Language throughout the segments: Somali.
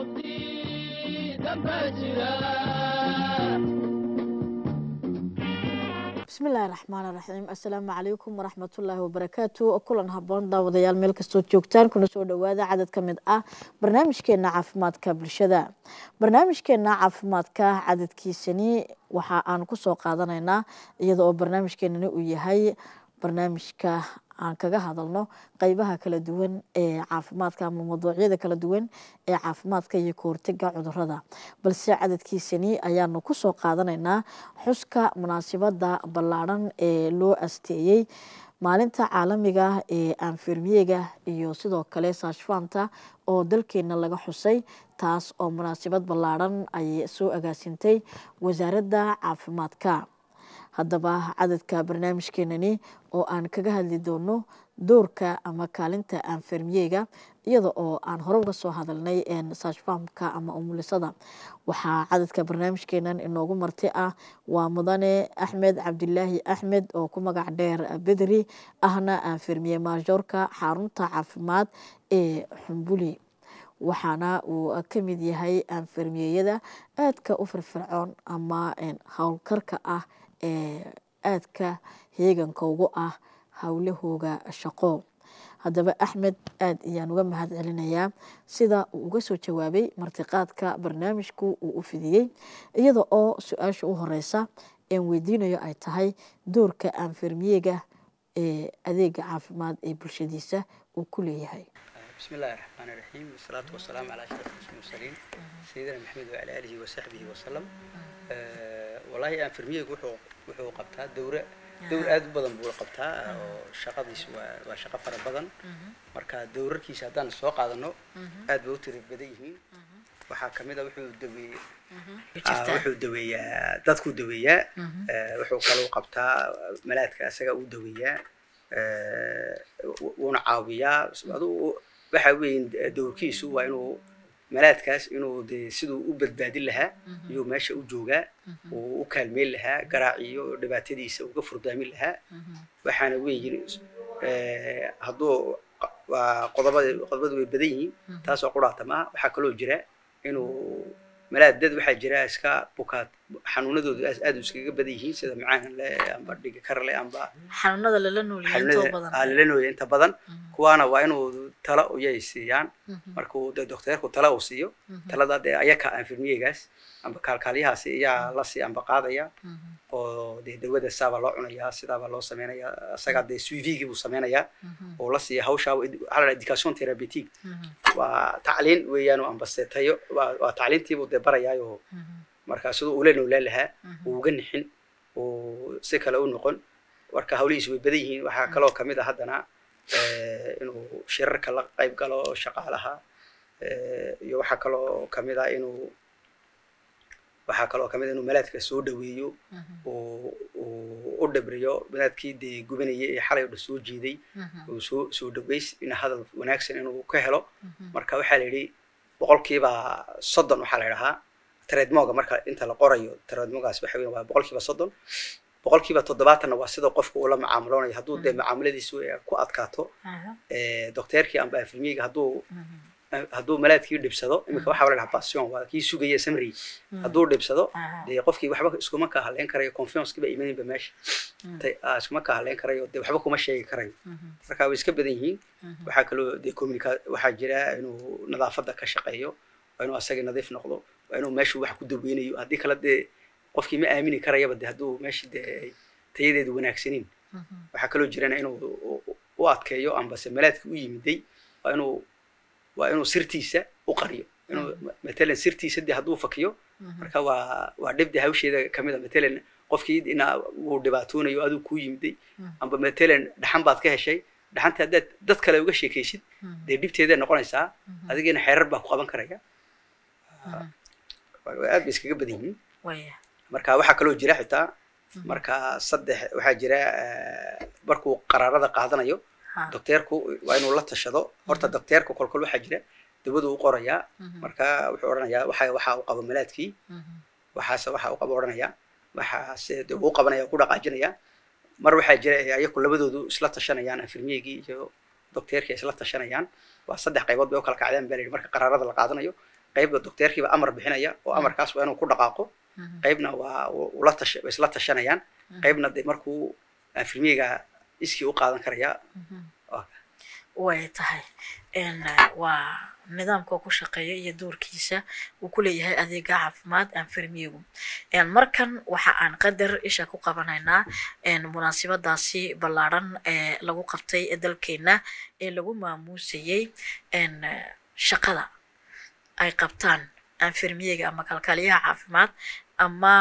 bismillahi raxmaan raxiim assalaamu calaykum waraxmatullaahi wabarakaatu kulan haboon daawadayaal meel kastoo joogtaan kuna soo dhawaada cadad ka mid ah barnaamijkeena caafimaadka bulshada barnaamijkeena caafimaadka cadadkiisani waxa aan kusoo qaadanaynaa iyada oo barnaamijkeenani uu yahay barnaamijka aan kaga hadalno qeybaha kala duwan ee caafimaadka ama mawduucyada kala duwan ee caafimaadka iyo kahortega cudurada balse cadadkiisani ayaanu kusoo qaadanaynaa xuska munaasabada ballaadhan ee loo asteeyey maalinta caalamiga ee anfirmiyega iyo sidoo kale saashfaanta oo dalkeena laga xusay taas oo munaasabad ballaadhan ay soo agaasintay wasaaradda caafimaadka haddaba cadadka barnaamijkeenani oo aan kaga hadli doono doorka ama kaalinta anfermiyega iyada oo aan hore uga soo hadalnay saashfaamka ama umulisada waxaa cadadka barnaamijkeenan inoogu marti ah waa mudane axmed cabdilaahi axmed oo ku magac dheer bedri ahna anfermiye maajoorka xarunta caafimaad ee xumbuli waxaana uu ka mid yahay anfermiyeyada aadka u firfircoon ama howlkarka ah ee aadka heeganka ugu ah howlahooga shaqo haddaba axmed aad ayaan uga mahad celinayaa sida uu uga soo jawaabay martiqaadka barnaamijku uu u fidiyey iyada oo su-aasha u horeysa een weydiinayo ay tahay doorka anfermiyega ee adeega caafimaad ee bulshadiisa uu ku leeyahay بسم الله الرحمن الرحيم والصلاة والسلام على أشرف المرسلين سيدنا محمد وعلى آله وصحبه وسلم أه والله أن فرمية وحو وحو قبتها دورة دور aad u badan buu qabtaa oo shaqadiisu waa waa shaqo fara badan marka dowrarkiisa haddaan soo qaadano aad bay u tiri badan yihiin waxaa kamid a wuxuu daweeye wuxuu daweeyaa dadku daweeyaa wuxuu kaloo qabtaa malaadka isaga uu daweeyaa wuuna caawiyaa aduu waxa weyn dowrkiisu waa inuu malaadkaas inuu de siduu u badbaadin lahaa iyuu meesha u joogaa uu u kaalmeyn lahaa garaaciyo dhibaatadiisa uga furdaamin lahaa waxaana weyin hadduu qodobada qodobadu way badan yihiin taasoo quraata maaha waxaa kaloo jira inuu malaad dad waxaa jira iska bukaad xanuunadoodu aad iskaga badan yihiin sida macaan le amba dhiga kar le amba xanuunada lala lala nooya inta badan kuwaana waa inuu talo uyay siiyaan markuu de docteerku tala uu siiyo talada dee ayaka anfirmiyegaas amba kaalkaalyahaasi ayaa la sii amba qaadaya oo dee dawada saabaa loo cunayaa sidaabaa loo samaynayaa isagaa dee suivigii buu samaynayaa oo la siiya hawshaa waxaa la education therapeutic waa tacliin weeyaan amba se tayo waa tacliintiibuu dee barayaayo marka siduu ula noolaan lahaa uu uga nixin uu si kale u noqon marka hawlihiisu way badan yihiin waxaa kaloo kamid a haddana inuu shirarka la qayb galo shaqaalaha iyo waxaa kaloo kamid a inuu waxaa kaloo kamid a inuu malaadka soo dhaweeyo uu u dhibriyo malaadkii dee gubanayay ee xalay o dhan soo jeeday uu soo soo dhaweys in hadal wanaagsan inuu ka helo marka waxaa la yidhi boqolkiiba soddon waxaa la idhahaa tredmoga marka inta la qorayo tredmogaas waxa weya waa boqolkiiba soddon boqolkiiba toddobaatanna waa sida qofka uu la macaamuloonayo hadduu dee macaamuladiisu ku adkaato docteerkii amba afilmiyiga hadduu hadduu malaadkii dhibsado iminka waxaa la dhahaa passion waa kii sugaya samri hadduu dhibsado dee qofkii waxba iskuma ka hadleyn karayo confiance kiba imaninba meesha iskuma ka hadleyn karayo dee waxba kuma sheegi karayo marka way iska badan yihiin waxaa kaloo dee communica waxaa jira inuu nadaafadda ka shaqeeyo waa inuu asagii nadiif noqdo waa inuu meeshu wax ku daweynayo haddii kale dee qofkii ma aamini karayaba de hadduu meesha dee tayadeedu wanaagsanin waxaa kaloo jirana inuu u adkeeyo ambase malaadki u yimiday waa inuu waa inuu sirtiisa u qariyo inuu matalan sirtiisa de hadduu fakiyo marka waa waa dhibde hawsheeda kamid a matalan qofkii ina uu dhibaatoonayo aduu kuu yimiday amba matalan dhaxan baad ka heshay dhaxanta haddaad dad kale uga sheekaysid dee dhibteeday noqonaysaa adigiina xeerar baa ku qaban karaya aad bay iskaga badan yihiin marka waxaa kaloo jira xitaa marka saddex waxaa jira markuu qaraarada qaadanayo docteerku waa inuu la tashado horta docteerku kolkol waxaa jira dawadu u qorayaa marka wuxuu odhanayaa waxa waxa uu qabo malaadkii waxaase waxa uu qabo odhanayaa waxaase de uu qabanaya ku dhaqaajinaya mar waxaa jira ayaku labadoodu isla tashanayaan infirmiyegii iyo docteerkii isla tashanayaan waa saddex qaybood bay u kala kacdaan baa la yidhi marka qaraarada la qaadanayo qaybna docteerkiiba amar bixinaya oo amarkaas waa inuu ku dhaqaaqo qaybna waa ula tasha way isla tashanayaan qaybna dee markuu infirmiyeega iskii u qaadan karaya way tahay waa nidaamka ku shaqeeya iyo doorkiisa uu ku leeyahay adeega caafimaad anfirmiyegu markan waxa aan qadar isha ku qabanaynaa munaasibadaasi ballaadhan ee lagu qabtay dalkeena ee lagu maamuusayey shaqada ay qabtaan anfirmiyega ama kalkaaliyaha caafimaad ama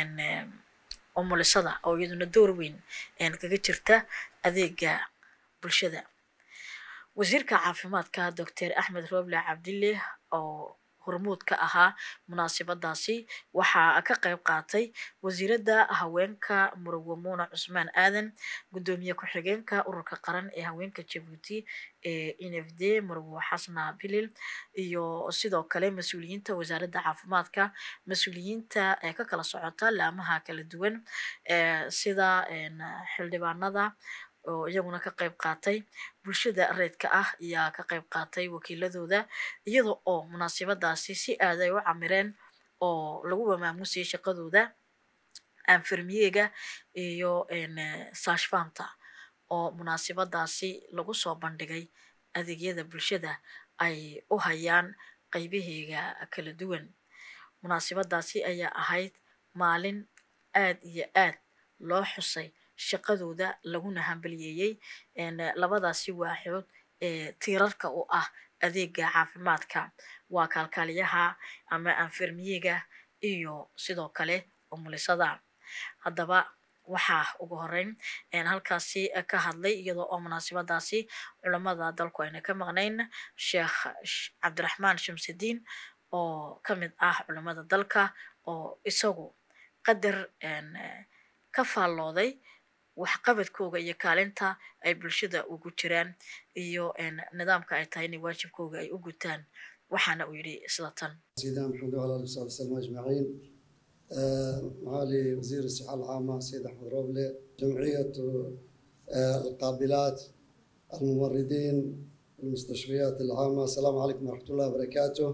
umulisada oo iyaduna door weyn kaga jirta adeega bulshada wasiirka caafimaadka doctor axmed roble cabdille oo hormuud ka ahaa munaasibadaasi waxaa ka qayb qaatay wasiiradda haweenka murugo muuna cusmaan aadan guddoomiye ku-xigeenka ururka qaran ee haweenka jabuuti ee nfd murugo xasna bilil iyo sidoo kale mas-uuliyiinta wasaaradda caafimaadka mas-uuliyiinta ee ka kala socota laamaha kala duwan sida xildhibaanada oo iyaguna ka qayb qaatay bulshada reedka ah ayaa ka qayb qaatay wakiiladooda iyada oo munaasibadaasi si aad ay u camireen oo lagu mamaamusayay shaqadooda anfirmiyega iyo saashfanta oo munaasibadaasi lagu soo bandhigay adeegyada bulshada ay u hayaan qaybaheega kala duwan munaasibadaasi ayaa ahayd maalin aad iyo aad loo xusay shaqadooda laguna hambaliyeeyey labadaasi waaxood ee tiirarka u ah adeega caafimaadka waa kaalkaaliyaha ama anfirmiyega iyo sidoo kale umulisada haddaba waxaa ugu horeyn halkaasi ka hadlay iyadoo oo munaasibadaasi culamada dalku ayna ka maqnayn sheekh cabdiraxmaan shamsidiin oo ka mid ah culamada dalka oo isagu qadar ka faallooday waxqabadkooga iyo kaalinta ay bulshada ugu jiraan iyo nidaamka ay tahay inay waajibkooga ay u gutaan waxaana uu yidhi sida tan سيدنا محمد وعلى اله وصحبه وسلم اجمعين آه، معالي وزير الصحه العامه سيد احمد روبله جمعيه آه، القابلات الممرضين المستشفيات العامه السلام عليكم ورحمه الله وبركاته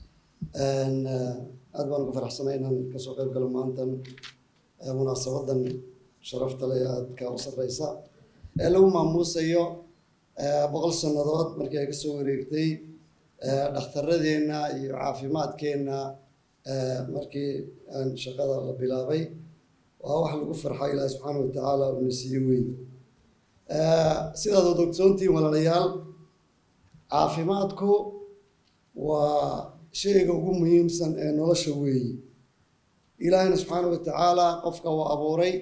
ان aad baan ugu faraxsanay inaan kasoo qayb galo maantan munaasabadan sharafta leh aadka u sarreysa ee lagu maamuusayo boqol sannadood markii ay kasoo wareegtay dhakhtaradeenna iyo caafimaadkeenna markii aan shaqada la bilaabay waa wax lagu farxa ilaahi subxaana wa tacaala uuna siiye weyn sidaad od ogsoontihiin walaalayaal caafimaadku waa shayga ugu muhiimsan ee nolosha weeyi ilaahina subxaana wa tacaala qofka uu abuuray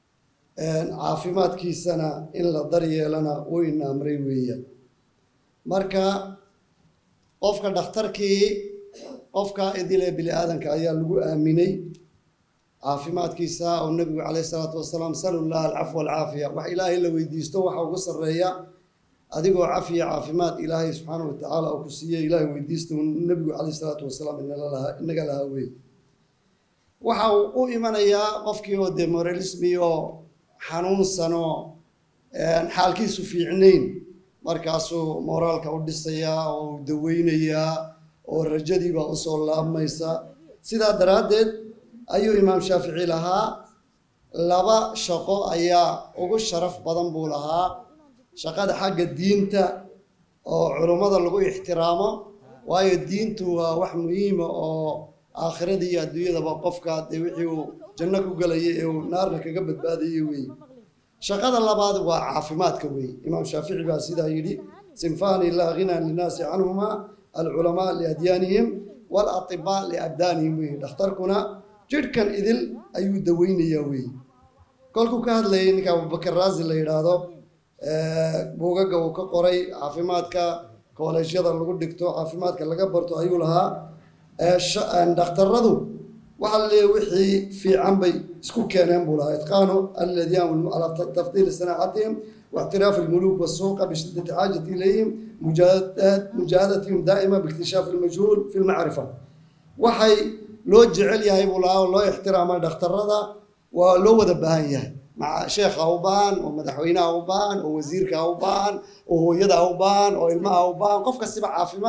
caafimaadkiisana in la daryeelana weyna amray weeyaan marka qofka dhakhtarkii qofka idile bini aadanka ayaa lagu aaminay caafimaadkiisa oo nebigu caleyhi salaatu wasalaam salullah alcafwa alcaafiya wax ilaahay la weydiisto waxa ugu sarreeya adigoo cafiya caafimaad ilaahay subxaana wa tacaala oo ku siiyey ilaahay weydiista nebigu caleyhi salaatu wasalaam inaga lahaa wey waxa uu u imanayaa qofkii oo dee moralismi oo xanuunsanoo xaalkiisu fiicnayn markaasuu moraalka u dhisayaa oo u daweynayaa oo rajadiibaa usoo laabmaysa sidaa daraaddeed ayuu imaam shaafici lahaa laba shaqo ayaa ugu sharaf badan buu lahaa shaqada xagga diinta oo culummada lagu ixtiraamo waayo diintu waa wax muhiima oo aakhirada iyo adduunyadaba qofka dee wixii uu janno ku gelayay ee uu naarna kaga badbaadayay weeye shaqada labaad waa caafimaadka weeye imaam shaafici baa sidaa yidhi sinfani laa ghinaa linnaasi canhuma alculamaa liadyaanihim waalatibaa liabdaanihim weeye dhakhtarkuna jidhkan idil ayuu daweynayaa weeye kolkuu ka hadlayay ninka abubakar raazi la yidhaahdo buugaga uu ka qoray caafimaadka kooleejyada lagu dhigto caafimaadka laga barto ayuu lahaa dhakhtaradu waxaa la leeyahay wixii fiican bay isku keeneen buu lahaa itqaanu alladyan calaa tafdiili sanaacatihim واعتراف الملوك والسوق بشدة حاجة إليهم مجاهدتهم دائما باكتشاف المجهول في المعرفة waxay loo jecel yahay buu lahaa oo loo ixtiraama dhakhtarada waa loo wada baahan yahay maca sheekha u baahan oo madaxweynaha u baahan oo wasiirka u baahan oo hooyada u baahan oo ilmaha u baahan qof kastiba caafimaad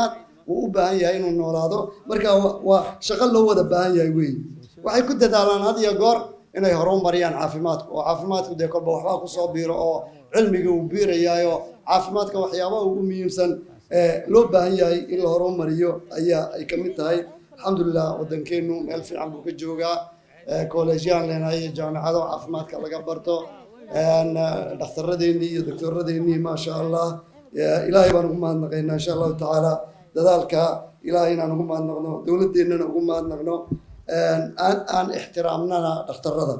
wuu u baahan yahay inuu noolaado marka wa- waa shaqo loo wada baahan yahay wey waxay ku dadaalaan had iyo goor inay horumariyaan caafimaadku oo caafimaadku dee kolba waxbaa kusoo biiro oo cilmiga uu biirayaayo caafimaadka waxyaabaha ugu muhiimsan ee loo baahan yahay in la horumariyo ayaa ay ka mid tahay alxamdulilah waddankeenu meel fiican buu ka joogaa kolleejyaan leenahay jaamacado caafimaadka laga barto een, eh, dhakhtaradeenii iyo doctoradeenii maasha allah Eh, ilaahay baan ugu mahadnaqaynaa insha allahu tacaala dadaalka ilaahay inaan ugu mahadnaqno dowladeennana ugu mahadnaqno een, aan aan ixtiraamnana dhakhtarada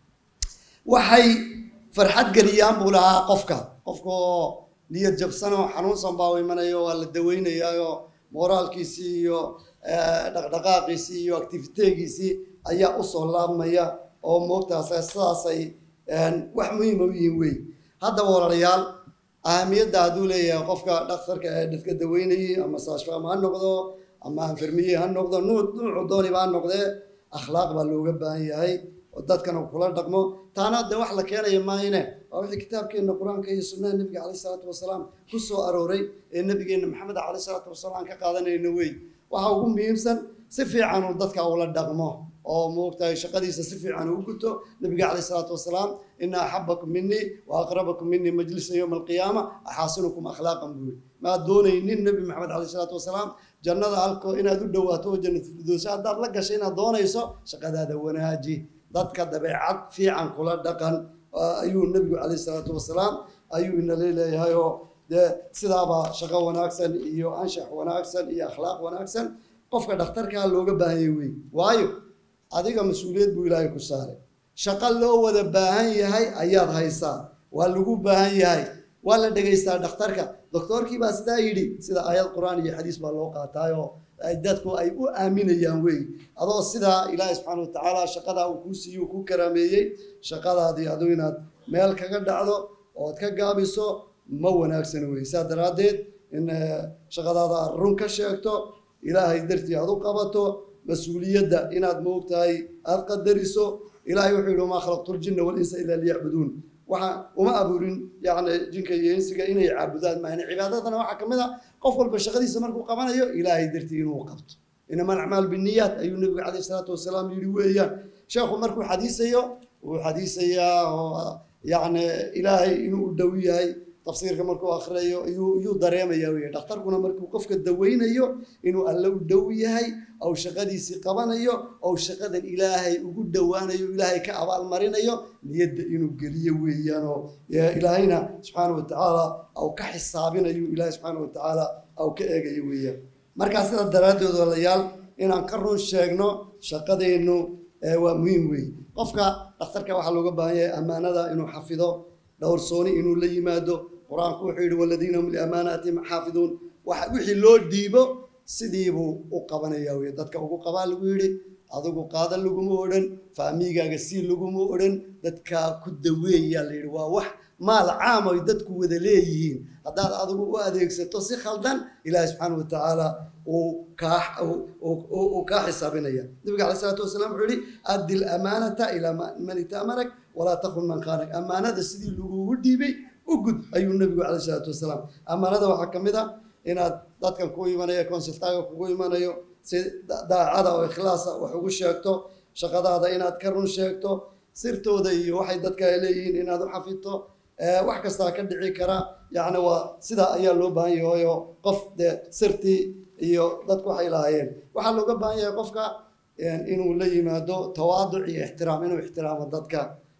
waxay farxad geliyaan buu lahaa qofka qofka oo niyad jabsanoo xanuunsan baa u imanayo waa la daweynayaayoo moraalkiisii iyo eh, dhaqdhaqaaqiisii iyo activiteegiisii ayaa usoo laabmaya oo moogtaas sidaasay een, wax muhiima u yihiin wey haddaba walaalayaal ahamiyadda hadduu leeyahay qofka dhakhtarka ee dadka daweynayay ama saashfaam ha noqdo ama anfermiye ha noqdo nuuc nuucu dooniba ha noqdee akhlaaq baa looga baahan yahay oo dadkana kula dhaqmo taana de wax la keenaya maahine waa wixii kitaabkeenna qur-aanka iyo sunnaha nebiga caleyhi salaatu wasalaam ku soo arooray ee nebigeenna maxamed caleyhi salaatu wasalaam ka qaadanayna wey waxa ugu muhiimsan si fiican uu dadka ula dhaqmo oo moogtahay shaqadiisa si fiican uu guto nabiga caleyhi salaatu wasalaam ina axabakum minii wa aqrabakum minii majlisa yowma alqiyaama axaasinukum akhlaaqan buu yidhi maad doonaynin nebi maxamed caleyhi salaatu wasalaam jannada halko inaad u dhowaato oo jannat firdowsa haddaad la gashay inaad doonayso shaqadaada wanaaji dadka dabeecad fiican kula dhaqan ah, ayuu nebigu caleyhi salaatu wasalaam ayuu inala leeyahay oo dee sidaaba shaqo wanaagsan iyo anshax wanaagsan iyo akhlaaq wanaagsan qofka dhakhtarkaa looga baahanyay wey waayo adiga mas-uuliyad buu ilaahay ku saaray shaqo loo wada baahan yahay ayaad haysaa waa lagu baahan yahay waa la dhegaystaa dhakhtarka doktorkii baa sidaa yidhi sida aayad qur-aan iyo xadiis baa loo qaataayoo ay dadku ay u aaminayaan wey adoo sidaa ilaahay subxaana watacaala shaqadaa uu kuu siiye uu kuu karaameeyey shaqadaadii adu inaad meel kaga dhacdo ood ka gaabiso ma wanaagsan wey saa daraaddeed in eh, shaqadaada aad run ka sheegto ilaahay dartii aad u qabato mas-uuliyadda inaad moogtahay aad qadariso ilaahay wuxuu yidhi wamaa khalaqtu ljinna walinsa ilaa liyacbuduun waxa uma abuurin yani jinka iyo insiga inay caabudaan maahane cibaadadana waxaa ka mid a qof walba shaqadiisa markuu qabanayo ilaahay dartii inuu qabto inama alacmaal biniyaat ayuu nebigu caleyhi salaatu wasalaam yidhi weeyaan sheekhu markuu xadiisayo wuu xadiisayaa oo yacni ilaahay inuu u dhow yahay tafsiirka markuu akhriyayo iyuu iyuu dareemaya wey dhakhtarkuna markuu qofka daweynayo inuu alle u dhow yahay ou shaqadiisii qabanayo ou shaqadan ilaahay ugu dhowaanayo ilaahay ka abaalmarinayo niyadda inuu geliyo weeyaan oo ee, ilaahayna subxaana watacaala au ka xisaabinayo ilaahay subxaana watacaala au ka eegayo weeyaan markaa sida daraaddeed walayaal inaan ka run sheegno shaqadeennu ee, waa muhiim weeye qofka dhakhtarka waxaa looga baahan yahay ammaanada inuu xafido dhowrsooni inuu la yimaado qur-aanku wuxuu yidhi waladiina hum liamaanaatihim xaafiduun waxa wixii loo dhiibo sidiibuu u qabanaya wey dadka ugu qabaa lagu yidhi adigu qaada laguma odhan faamigaaga sii laguma odhan dadkaa ku daweeyaa la yidhi waa wax maal caam ay dadku wada leeyihiin haddaad adigu u adeegsato si khaldan ilaahi subxaana watacaala uu kaa uu- uu uu kaa xisaabinaya nabiga caleyh salaatu wasalaam wuxuu yihi addi lamaanata ilaa ma- man itamanak walaa takun man khaanak ammaanada sidii lagugu dhiibay u gud ayuu nabigu caleyh salaatu wasalaam ammaanada waxaa ka mid a inaad dadkan ku imanayo consultaaga kugu imanayo si da- daacada oo ikhlaasa wax ugu sheegto shaqadaada inaad ka run sheegto sirtooda iyo waxay dadka ay leeyihiin inaad u xafidto Eh, wax kastaa ka dhici kara yacni waa sidaa ayaa loo baahan yahay oo qof dee sirtii iyo dadku waxay lahaayeen waxaa looga baahan yahay qofka eh, inuu la yimaado tawaaduc iyo ixtiraam inuu ixtiraamo dadka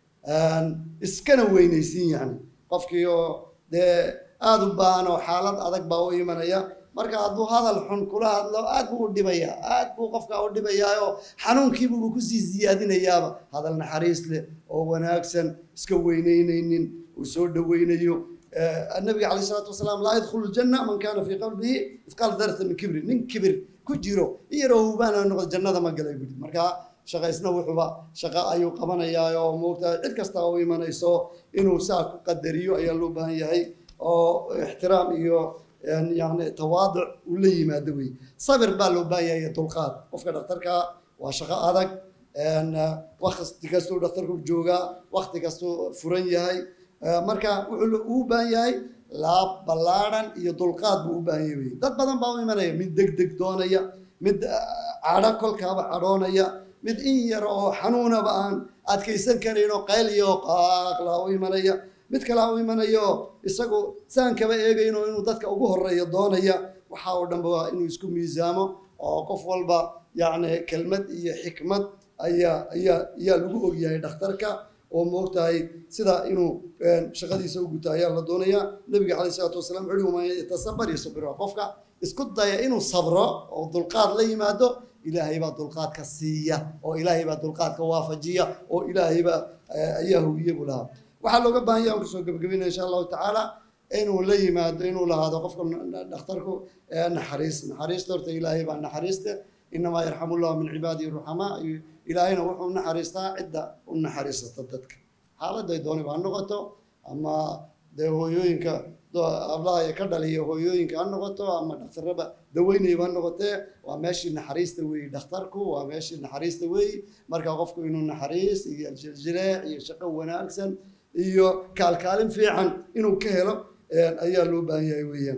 iskana weynaysiin yani qofkii oo dee aada u baahan oo xaalad adag baa u imanaya marka hadduu hadal xun kula hadlo aad buu u dhibayaa aad buu qofka u dhibayaayo xanuunkiibuu kusii siyaadinayaaba hadal naxariis leh oo wanaagsan iska weyneyneynin uu soo dhoweynayo nabiga caleyh salaatu wasalaam laa yadkhulu ljanna man kaana fii qalbihi mithqaal darata min kibri nin kibir ku jiro in yaroo hubaana noqdo jannada ma galay buhi marka shaqaysna wuxuuba shaqo ayuu qabanayaa oo moogtaa cid kasta u imanayso inuu saa ku qadariyo ayaa loo baahan yahay oo ixtiraam iyo yani tawaaduc uu la yimaado wey sabir baa loo baahan yahay iyo dulqaad qofka dhakhtarka waa shaqo adag wakti kastuu dhakhtarku joogaa wakti kastuu furan yahay marka wuxuu u baahan yahay laab ballaadhan iyo dulqaad buu u baahan yahay wey dad badan baa u imanaya mid deg deg doonaya mid cadho kolkaaba cadhoonaya mid in yar oo xanuunaba aan adkaysan karayn oo qayliya oo qaaqlaa u imanaya mid kalea u imanaya oo isagu saan kaba eegayno inuu dadka ugu horeeya doonaya waxa oo dhanba waa inuu isku miisaamo oo qof walba yacni kelmad iyo xikmad ayaa ayaa ayaa lagu ogyahay dhakhtarka oo moogtahay sida inuu shaqadiisa u guto ayaa la doonayaa nabiga caleyh isalaatu wasalaam wuxuu uhi man yatasabar yasbir qofka isku daya inuu sabro oo dulqaad la yimaado ilaahay baa dulqaadka siiya oo ilaahay baa dulqaadka waafajiya oo ilaahay baa ayaa huwiye buu lahaa waxaa looga baahan yaha kusoo gebagabinaya insha allahu tacaala inuu la yimaado inuu lahaado qofka dhakhtarku naxariis naxariista horta ilaahay baa naxariista inamaa yarxamu llahu min cibaadihi ruxamaa ilaahayna wuxuu naxariistaa cidda u naxariisata dadka xaaladay dooniba ha noqoto ama dee hooyooyinka ablaha ka dhaliya hooyooyinka ha noqoto ama dhakhtarraba daweynayba ha noqotee waa meeshii naxariista weeyi dhakhtarku waa meeshii naxariista weeyi marka qofku inuu naxariis iyo jiljileec iyo shaqo wanaagsan iyo kaalkaalin fiican inuu ka helo ayaa loo baahan yahay weeyaan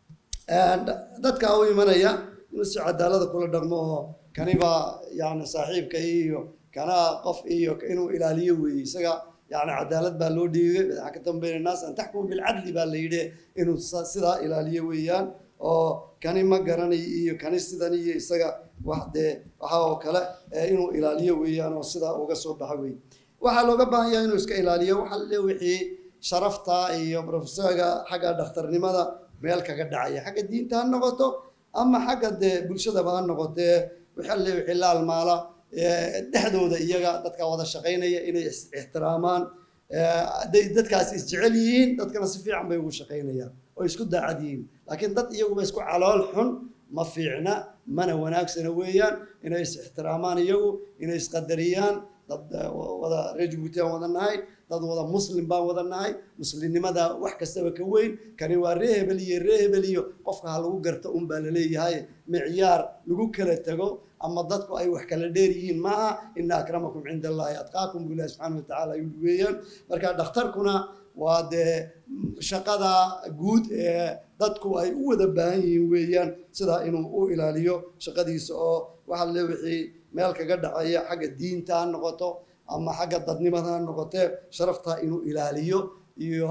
dadka u imanaya inuu si cadaalada kula dhaqmo oo kanibaa yani saaxiibka iyo kana qof iyo inuu ilaaliyo weeye isaga yani cadaalad baa loo dhiibay madaxa ka dambayna naas an taxkumu bilcadli baa la yidhi inuu sidaa ilaaliyo weeyaan oo kani ma garanayo iyo kani sidan iyo isaga wax dee waxa oo kale inuu ilaaliyo weeyaan oo sidaa uga soo baxa weeye waxaa looga baahan yahay inuu iska ilaaliyo waxa le wixii sharafta iyo profesorga xagga dhakhtarnimada meel kaga dhacaya xagga diinta ha noqoto ama xagga dee bulshadaba ha noqotee waxa le wixii la almaala dhexdooda iyaga dadka wada shaqaynaya inay ixtiraamaan hadday dadkaas isjecel yihiin dadkana si fiican bay ugu shaqaynayaan oo isku daacad yihiin laakiin dad iyaguba isku calool xun ma fiicna mana wanaagsana weeyaan inay is ixtiraamaan iyagu inay isqadariyaan dad wada reer jabuuti aan wada nahay dad wada muslim baan wada nahay muslimnimada wax kastaba ka weyn kani waa ree hebel iyo ree hebel iyo qofka ha lagu garto un baa laleeyahay micyaar lagu kala tago ama dadku ay wax kala dheer yihiin maaha ina akramakum cinda allahi atqaakum bu ilahi subxaana watacaala yuli weeyaan marka dhakhtarkuna waa dee shaqada guud ee dadku ay u wada baahan yihiin weeyaan sidaa inuu u ilaaliyo shaqadiisa oo waxa le wixii meel kaga dhacaya xagga diinta ha noqoto ama xagga dadnimada ha noqotee sharafta inuu ilaaliyo iyo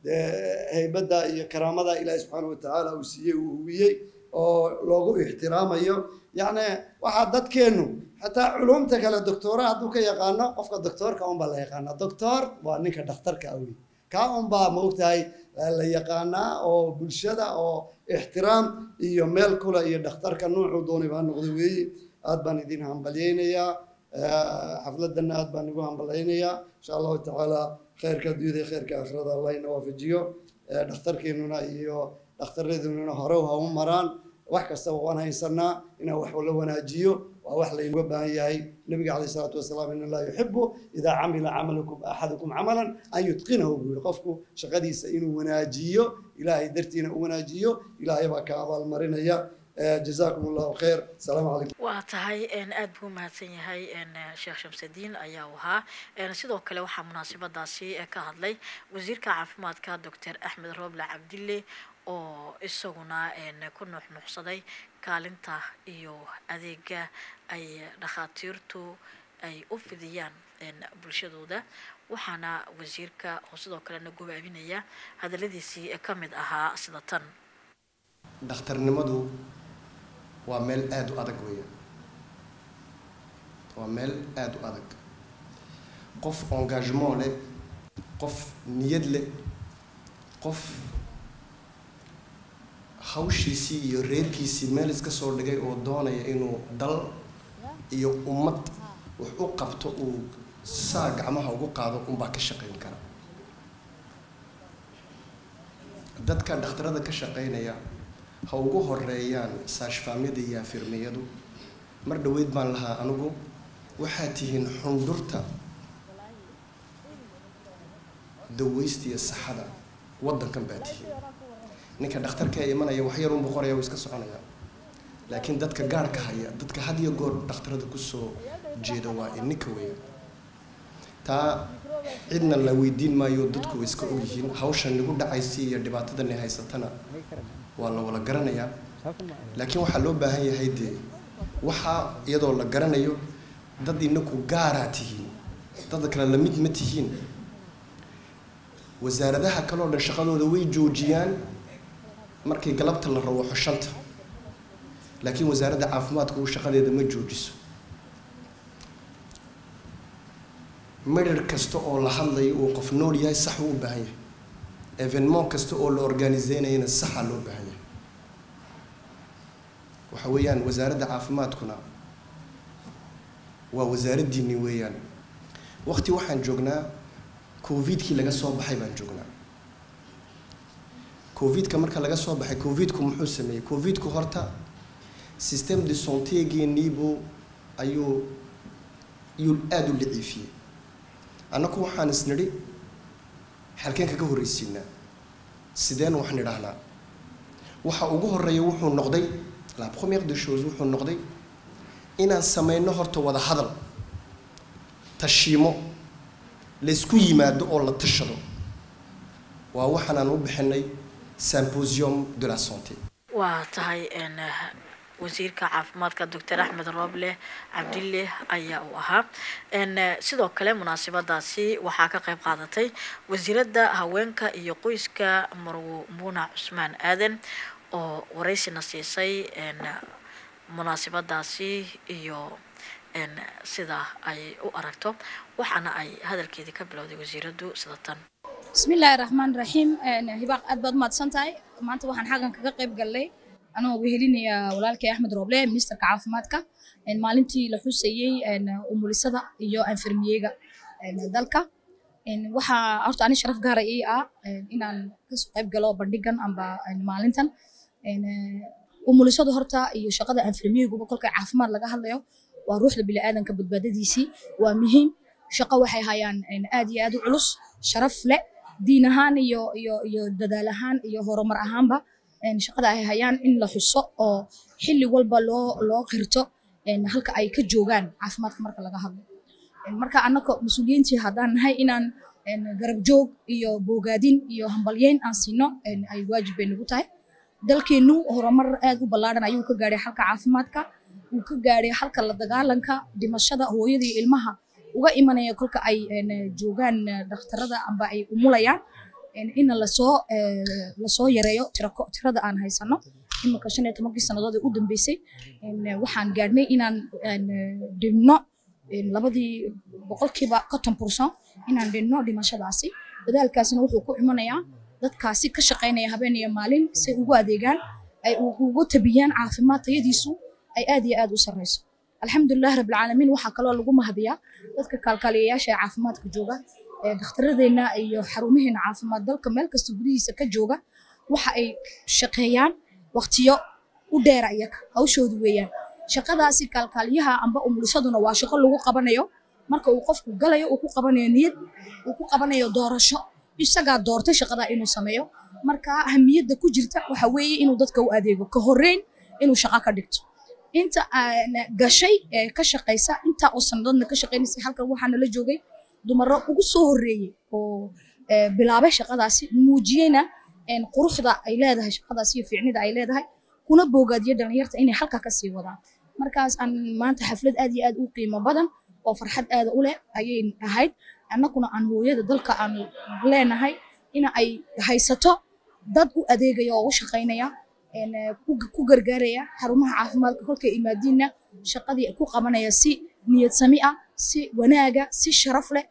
heybadda iyo karaamada ilaahi subxaana watacaala uu siiyey uu huwiyey oo loogu ixtiraamayo yacni waxaa dadkeennu xataa culumta kale doctoora hadduu ka yaqaano qofka doctoorka unbaa la yaqaanaa doctor waa ninka dhakhtarka ah wey kaa unbaa maogtahay la yaqaanaa oo bulshada oo ixtiraam iyo meel kula iyo dhakhtarka nuucuu doonayba ha noqdo weeye aad baan idin hambalyaynayaa xafladana aad baan igu hambalyaynayaa insha allahu tacaala khayrka adduunyada iyo khayrka aakhirada allah ina waafajiyo dhakhtarkeenuna iyo dhakhtaradununa hore ha u maraan wax kastaba waan haysanaa inaan wax la wanaajiyo waa wax laynaga baahan yahay nabiga calayh isalaatu wasalaam in allaha yuxibu idaa camila camalakum axadukum camalan an yutqinahu buu yihi qofku shaqadiisa inuu wanaajiyo ilaahay dartiina u wanaajiyo ilaahay baa ka abaalmarinaya jazaakum allahu khayr asalaamu calaykum waa tahay aada buu mahadsan yahay sheekh shamsadiin ayaa u ahaa sidoo kale waxaa munaasabadaasi ka hadlay wasiirka caafimaadka doctor axmed rooble cabdille oo isaguna ku nuuxnuuxsaday kaalinta iyo adeega ay dhakhaatiirtu ay u fidiyaan bulshadooda waxaana wasiirka oo sidoo kalena gobaabinaya hadaladiisii ka mid ahaa sida tan dhakhtarnimadu waa meel aada u adag weya waa meel aada u adag qof engagement leh qof niyad leh qof hawshiisii iyo reerkiisii meel iska soo dhigay oo doonaya inuu dal iyo ummad wax u qabto uu saa gacmaha ugu qaado unbaa ka shaqayn kara dadka dhakhtarada ka shaqaynaya ha ugu horeeyaan saashfaamyada iyo afirmiyadu mar dhaweyd baan lahaa anigu waxaad tihiin xundhurta daweysta iyo saxada waddankan baa tihiin ninka dhakhtarka ee imanaya wax yarunbu qoraya uu iska soconaya laakiin dadka gaarhka haya dadka had iyo goor dhakhtarada kusoo jeeda waa ininka weya taa cidna la weydiin maayo dadku way iska ogyihiin hawshan nagu dhacaysa iyo dhibaatadani haysatana waa la wada garanayaa laakiin waxaa loo baahan yahay dee waxaa iyadoo la garanayo dad inaku gaaraa tihiin dad kale lamid ma tihiin wasaaradaha kale oo dhan shaqadooda way joojiyaan markii galabta la rawaxo shanta laakiin wasaaradda caafimaadka uu shaqadeeda ma joojiso midhar kasta oo la hadlayo uu qof nool yahay sax uu u baahan yahay evenement kasta oo la organiseynayana saxa loo baahan yahay waxa weeyaan wasaaradda caafimaadkuna waa wasaaraddiinni weeyaan waqti waxaan joognaa covidkii laga soo baxay baan joognaa covidka marka laga soo baxay covidku muxuu sameeyey covidku horta system de santegeeniibuu ayuu ayuu aada u liciifiyey annaku waxaan isnidhi xalkeen kaga horreysiinaa sideen wax nidhaahnaa waxa ugu horeeya wuxuu noqday la première des choses wuxuu noqday inaan sameyno horta wada hadal tashiimo laysku yimaado oo la tashado waa waxaanaan u bixinay symposium de la santé waa tahay wasiirka caafimaadka doctor axmed rooble cabdille ayaa uu ahaa sidoo kale munaasabadaasi waxaa ka qayb qaadatay wasiiradda haweenka iyo qoyska marwo muuna cusmaan aadan oo wareysina siisay munaasabadaasi iyo sida ay u aragto waxaana ay hadalkeedii ka bilowday wasiiraddu sida tan bismillaahi raxmaan raxiim hibaaq aad baad umahadsan tahay maanta waxaan xaggan kaga qayb gallay anoo wehelinaya walaalkay axmed rooble ministerka caafimaadka maalintii la xusayey umulisada iyo anfermiyega dalka waxaa horta ani sharaf gaara ii ah inaan kasoo qayb galo bandhigan amba maalintan umulisadu horta iyo shaqada anfermiyeguba kolka caafimaad laga hadlayo waa ruuxda biniaadanka badbaadadiisii waa muhiim shaqo waxay hayaan aad iyo aad u culus sharaf leh diin ahaan iyo iyo iyo dadaal ahaan iyo horumar ahaanba shaqada ay hayaan in la xuso oo xilli walba loo loo qirto halka ay ka joogaan caafimaadka marka laga hadlo marka annaka mas-uuliyiintii haddaan nahay inaan garab joog iyo boogaadin iyo hambalyeyn aan siino ay waajib bay nagu tahay dalkeennu horumar aad u ballaadhan ayuu ka gaadhay halka caafimaadka uu ka gaadhay halka la dagaalanka dhimashada hooyada iyo ilmaha uga imanaya kolka ay joogaan dhakhtarada amba ay umulayaan in lasoo lasoo yareeyo tirako tirada aan haysano iminka shan iyo tobankii sannadood ee u dambeysay waxaan gaadhnay inaan dhimno labadii boqolkiiba konton bursan inaan dhimno dhimashadaasi dadaalkaasina wuxuu ku imanayaa dadkaasi ka shaqaynaya habeen iyo maalin say ugu adeegaan ay ugu tabiyaan caafimaad tayadiisu ay aad iyo aad u sarreyso alxamdulilah rabbilcaalamiin waxaa kaloo lagu mahadiyaa dadka kaalkaaliyayaasha ee caafimaadka jooga dhakhtaradeenna iyo xarumaheena caafimaad dalka meel kasta gudihiisa ka jooga waxa ay shaqeeyaan waqtiyo u dheera iyaga hawshoodu weeyaan shaqadaasi kaalkaaliyaha amba umulisaduna waa shaqo lagu qabanayo marka uu qofku galayo uu ku qabanayo niyad uu ku qabanayo doorasho isagaa doortay shaqada inuu sameeyo marka ahamiyadda ku jirta waxa weeye inuu dadka u adeego ka horreyn inuu shaqo ka dhigto inta gashay ee ka shaqaysa intaa oo sannadoodna ka shaqaynaysay halkan waxaana la joogay dumaro ugu soo horreeyey oo bilaabay shaqadaasi muujiyeyna quruxda ay leedahay shaqadaasi iyo fiicnida ay leedahay kuna boogaadiyo dhalinyarta inay halka kasii wadaan markaas aan maanta xaflad aad iyo aad u qiimo badan oo farxad aada u leh ayay ahayd annaguna aan hooyada dalka aan leenahay in ay haysato dad u adeegaya oo u shaqaynaya ku gargaaraya xarumaha caafimaadka kolkay imaadiinna shaqadii ku qabanaya si niyad sami ah si wanaaga si sharaf leh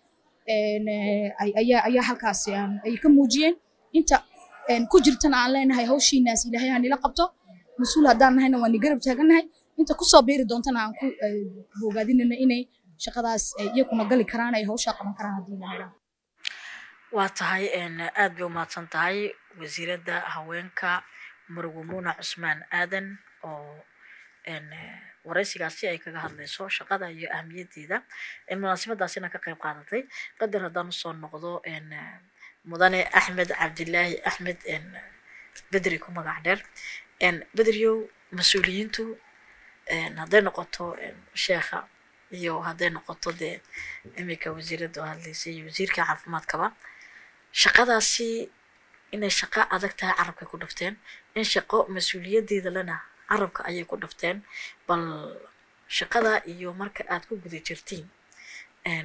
ayaa halkaas ay ka muujiyeen inta ku jirtana aan leenahay hawshiinaas ilaahay ha nila qabto mas-uul haddaan nahayna waan ni garab taagannahay inta kusoo biiri doontana aan ku bogaadinayna inay shaqadaas iyakuna gali karaan ay hawshaa qaban karaan haddii la helaa waa tahay aad bay umahadsan tahay wasiiradda haweenka marwo muuna cusmaan aadan oo waraysigaasi ay kaga hadlayso shaqada iyo ahmiyaddeeda munaasabadaasina ka qayb qaadatay qadar haddaan usoo noqdo mudane axmed cabdilaahi axmed bedri ku magac dheer bedriyow mas-uuliyiintu hadday noqoto sheekha iyo hadday noqoto dee iminka wasiiradda oo hadlaysay iyo wasiirka caafimaadkaba shaqadaasi inay shaqo adag tahay carabkay ku dhafteen in shaqo mas-uuliyadeeda lena carabka ayay ku dhafteen bal shaqada iyo marka aad ku guda jirtiin n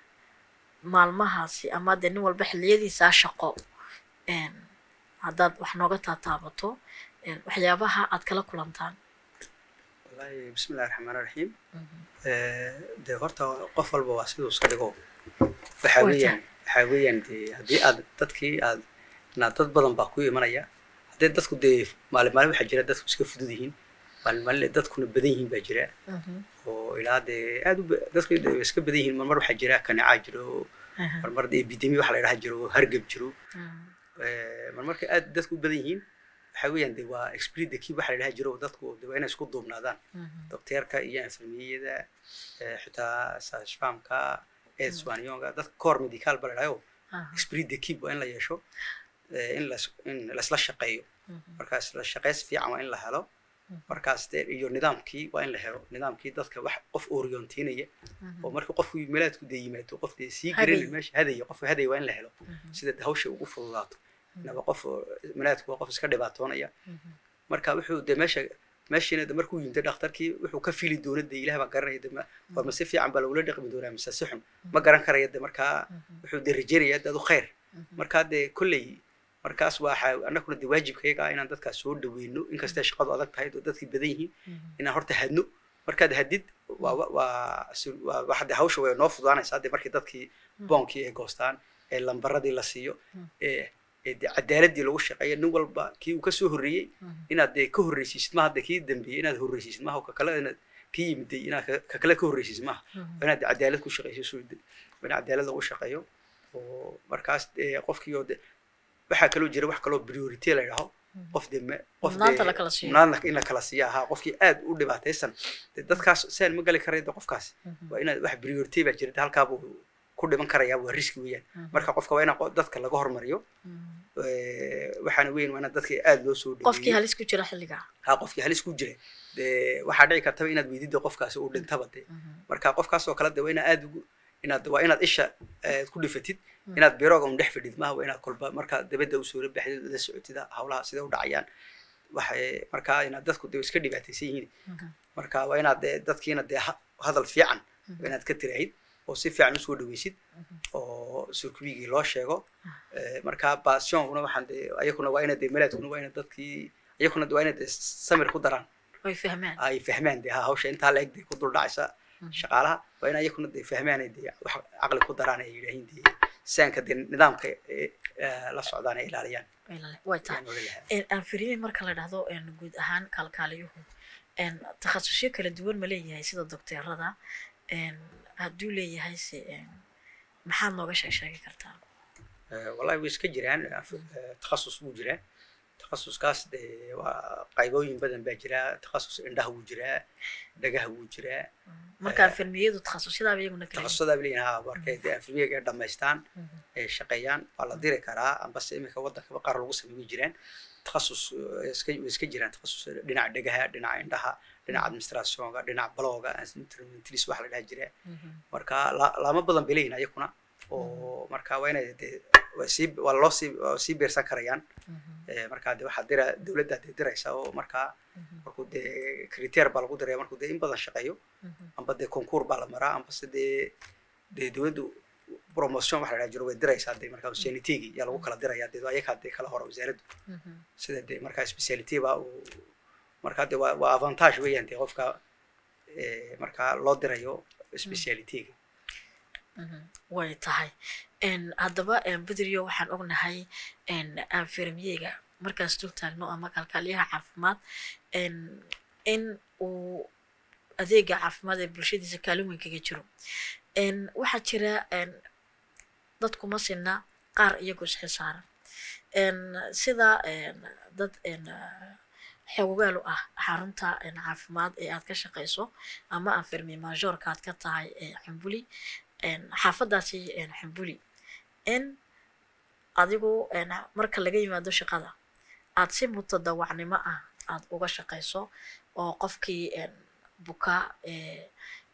maalmahaasi ama dee nin walba xilliyadiisaa shaqo n haddaad wax nooga taataabato n waxyaabaha aad kala kulantaan wallahi bismillahi raxmaani raxiim dee horta qof walba waa siduu iska dhigo waxaa Waa weeyaan waxaa weeyaan dee haddii aad dadkii aad na dad badan baa ku imanaya haddii dadku dee maalin maalin waxaa jira dadku iska fudud yihiin maalin maalin dadkuna badan yihiin baa jira oo ilaa dee aad u ba- dadku dee way iska badan yihiin marmar waxaa jira kanicaa jiro marmar dee epidemi waxa la yidhaha jiro hargab jiro Eh, marmarka aad dadku u badan yihiin waxaa weeyaan de waa exprit kii waxa la yidhaha jiro dadku de waa inay isku duubnaadaan docteerka iyo infirmiyada eh, xitaa sashfamka edswaniyonga dadka core medical ba la yidhahayo exprit the keep waa in la yeesho eh, in las in laisla shaqeeyo markaas la shaqeys fiican waa in la helo markaas dee iyo nidaamkii waa in la helo nidaamkii dadka wax qof orientinaya oo marka qofku meelaadku dee yimaado qof dee sii Hadaya. garan meesha hadaya qofka hadaya waa in la helo sida hawsha ugu fududaato inaba qof oo meelaadku waa qof iska dhibaatoonaya marka wuxuu de meesha meeshiina de markuu yimid dhakhtarkii wuxuu ka fili doona de ilaah baa garanaya de ma war ma si fiican baa lagula dhaqmi doonaa mise si xun ma garan karaya de markaa wuxuu de rajeynaya de adu khayr markaa de kolley markaas waxaa annaguna de waajibkayaga ah inaan dadkaas soo dhaweyno inkastay shaqadu adag tahay oo dadkii badan yihiin inaan horta hadno markaad hadid waa wa- waa su- waa waxa de hawsha way noo fududaanaysaa de markii dadkii boonkii ay goostaan ee lambaradii la siiyo ee ee de cadaaladii lagu shaqeeyo nin walba kii uu kasoo horreeyey inaad dee ka horreysiisid maha de kii dambeeyey inaad horreysiisid maha ka kale inaad kii yimiday inaad ka- ka kale ka horreysiisid maha waa inaad de cadaalad ku shaqeyso soo de waa in cadaalad lagu shaqeeyo oo markaas dee qofkii oo de waxaa kaloo jira wax kaloo priority la yidhaho qof de ma- qof Mudnaanta dee- la kala siiyo. mudnaanta in la kala siiya ahaa qofkii aad u dhibaataysan de dadkaas saan ma gali karaya de qofkaas waa inaad wax priority baa jirta halkaabuu ku dhiman karayaa waa riski weeyaan marka qofka waa in dadka laga hormariyo Eh, waxaana weyn waa in dadka aad loo soo qofkii dhaweeyo halis ku jira xilligaa ha qofkii halis ku jira de waxaa dhici kartaba inaad weydida qofkaasi uu dhintaba de marka qofkaas oo kale de waa inaad aad ugu inaad waa inaad isha eh, ku dhifatid inaad birooga un dhex fadhid maaha waa inaad kolba markaa dabadda usoo la baxdid la socotid hawlaha sida u dhacayaan waxay markaa inaad dadku de iska dhibaataysan yihiin marka waa inaad dee dadkiina dee ha- hadal fiican waa inaad ka tiraahid oo si fiican usoo dhaweysid oo surkubigii loo sheego Eh, marka basionkuna waxaan dee ayakuna waa ina dee melaadkuna waa ina dadkii ayakuna de waa ina dee samir ku daraan way fahmaan ay fahmaan dee ha hawsha intaa la eg dee ku dul dhacaysa shaqaalaha waa in ayakuna dee fahmaan ay dee wax caqli ku daraan ay yidhaahiin dee saanka dee nidaamka eh, eh, la socdaan ay ilaaliyaan way tahay ayaan oga lahaa En, aan firimin marka la dhahdo en, guud ahaan kaalkaaliyuhu en, takhasusyo kala duwan ma leeyahay sida dokteerada en, hadduu leeyahay se en, maxaad nooga sheeg sheegi kartaa Eh, wallahi way iska jiraan eh, eh, takhasus wuu jiraa takhasuskaas dee waa qaybooyin badan baa jira takhasus indhaha wuu jiraa dhagaha wuu jiraa marka infirmiyadu takhasusyadaaba iyaguna kala yihiin. takhasusadaa leeyihin ha markay dee infirmiyaga ay dhammaystaan ay shaqeeyaan waa la diri karaa ambase iminka waddankaba qaar lagu sameey way jiraan takhasus eh, iska way iska jiraan takhasus dhinaca dhegaha dhinaca indhaha dhinaca administrationka dhinaca balooga instrumentalist waxa la dhaha jira marka la- laamo badan bay leeyihin ayakuna oo marka waa inay dee waa sii waa loo sii waa sii beersan karayaan Eh, marka de waxaa dira dowladda dee diraysa oo markaa markuu dee criteer baa lagu diraya markuu dee in badan shaqeeyo amba dee concours baa la maraa ambase dee dee dowladdu promotion waxa la dhaha jiro way diraysaa dee markaa specialitigi yaa lagu kala diraya dee ayakaa dee kala hora wasaaraddu sida dee markaa speciality baa uu markaa dee waa waa avantage weeyaan dee qofka eh, markaa loo dirayo specialitiga way tahay En, haddaba en, bedriyo waxaan ognahay en, anfirmiyega markaas dul taagno ama kalkaaliyaha caafimaad en, in uu adeega caafimaad ee bulshadiisa kaalin weyn kaga jiro En, waxaa jira en, dadku ma sinna qaar iyagoo isxilsaaran En, sida en, dad en, xoogaal u ah xarunta en, caafimaad ee aad ka shaqeyso ama anfirmi majoorka aad ka tahay ee xumbuli en, xaafadaasi en, xumbuli in adigu en, marka laga yimaado shaqada aad si mutadawacnimo ah aad uga shaqeyso oo qofkii en, buka ee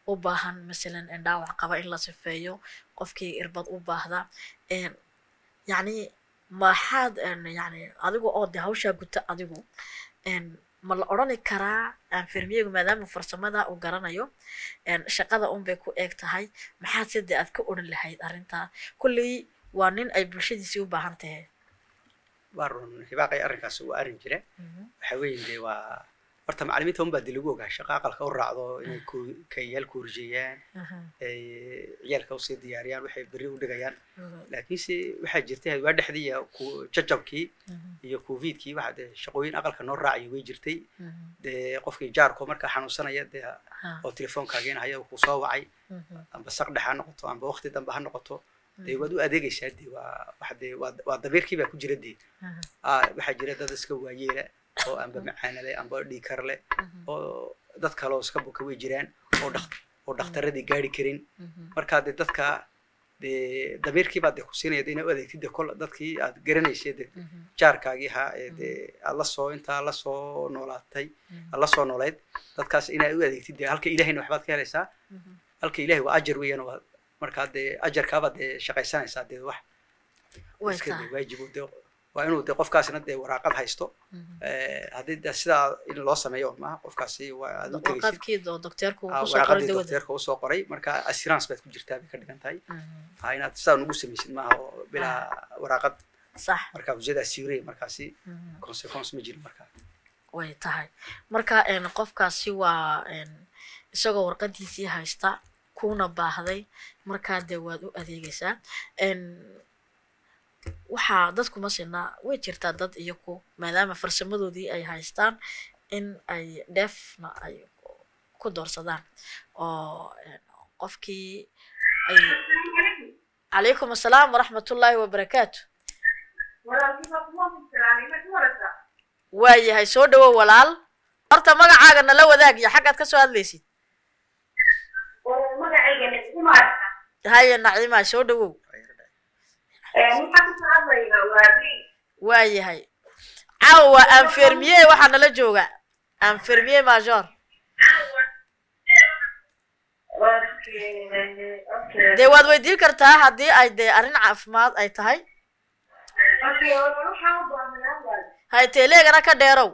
u baahan masalan een, dhaawac qaba in la sifeeyo qofkii irbad u baahda een, yacni maxaad een, yacni adigu oo de hawshaa guta adigu een, ma la odhani karaa anfirmiyegu maadaama farsamada uu garanayo een, shaqada un bay ku eeg tahay maxaad side aad ka odhan lahayd arrintaa kulley waa nin ay bulshadiisii u baahan tahay waa run hibaaqay arrinkaas waa arrin jira waxa weeye dee waa horta macallimiinta unbaa dee lagu ogaa shaqa aqalka u raacdo inay ku- kayaal kuurjeeyaan ay ciyaalka usii diyaariyaan waxay berri u dhigayaan laakiinse waxaa jirtay waa dhexdii ku- jajabkii iyo covidkii waxa dee shaqooyin aqalka noo raacaya way jirtay dee qofkii jaarko markaa xanuunsanaya dee oo telefoonkaageen haya uu kusoo wacay amba saq dhex ha noqoto amba waqti dambe ha noqoto dee waad u adeegaysaa dee waa waxa dee waa waa dabiirkii baa ku jira dee ah waxaa jira dad iska waayeela oo amba macaana leh amba dhiikar leh oo dad kale oo iska buka way jiraan oo dhak oo dhakhtaradii gaari karin marka dee dadka dee dabiirkii baad dee ku siinaya dee inaad u adeegtid dee kol dadkii aad garanaysay dee jaarkaagii ahaa ee dee aad lasoo intaa lasoo noolaatay aad lasoo noolayd dadkaas inaad u adeegtid dee halka ilahayna waxbaad ka helaysaa halka ilahay waa ajar weeyaan waa markaa dee ajarkaabaad dee shaqaysanaysaa dee wax way iska tahay dee waajibu dee waa inuu dee qofkaasina dee waraaqad haysto Eh, haddii dee sidaa in loo sameeyo maaha qofkaasi waa aad u tegaysid warqadkii oo dokteerku Ah, kusoo qoray waraaqadii dawada dokteerka usoo qoray marka assurance baad ku jirtaa bay ka dhigan tahay ha inaad sidaa nugu samaysid maaha oo bilaa waraaqad sax marka wajada assurey markaasi consequence ma jirin marka way tahay marka een, qofkaasi waa een, isagoo warqadiisii haysta kuna baahday markaa dee waad u adeegaysaa een, waxaa dadku masina way jirtaa dad iyaku maadaama farsamadoodii ay haystaan in ay dheefna ay ku doorsadaan oo een, qofkii ay calaykum assalaam waraxmatullaahi wabarakaatu waayahay soo dhawow walaal horta magacaaga nala wadaag iyo xaggaad ka soo hadlaysid magacayga niskumaar haye naciima soo dhawow maxaa ku hadlayna waa waayahay caawa waa anfermiye waxaa nala jooga anfermiye major dee waad weydiin kartaa haddii ay dee arrin caafimaad ay tahay hay teeleegana ka dheerow